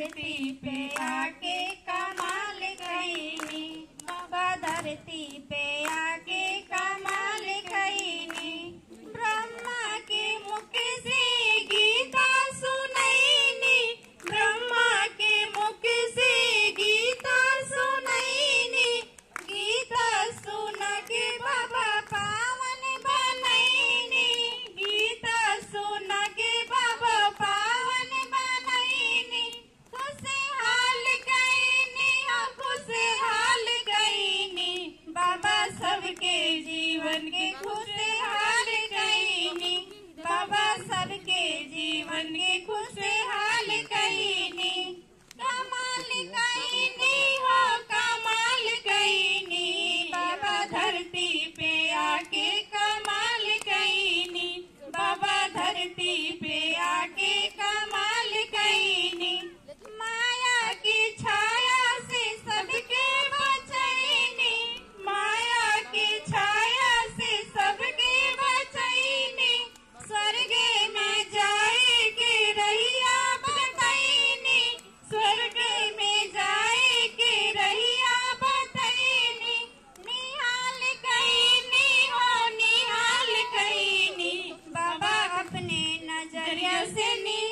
धरती पे आके कमाल कईनी बाबा धरती पे आके कमाल कईनी ब्रह्मा के मुख से गीता सुनैनी ब्रह्मा के मुख से गीता सुनैनी गीता सुन के बाबा पावन बनैनी गीता सुन के बाबा पावन बनैनी खुशहाल गईनी हो खुशहाल गईनी बाबा सबके जीवन के खुशहाल गईनी बाबा सबके जीवन के खुशहाल गईनी कमाल गईनी हो कमाल गईनी बाबा धरती पे आके कमाल गईनी बाबा धरती पे आके कमाल गईनी माया की छाया से सबके बचैनी माया की छाया से सबके बचैनी स्वर्ग में जाए के रहिया बतैनी स्वर्ग में जाए के रहिया बतैनी निहाल कईनी हो निहाल कईनी बाबा अपने नजरिया से निहाल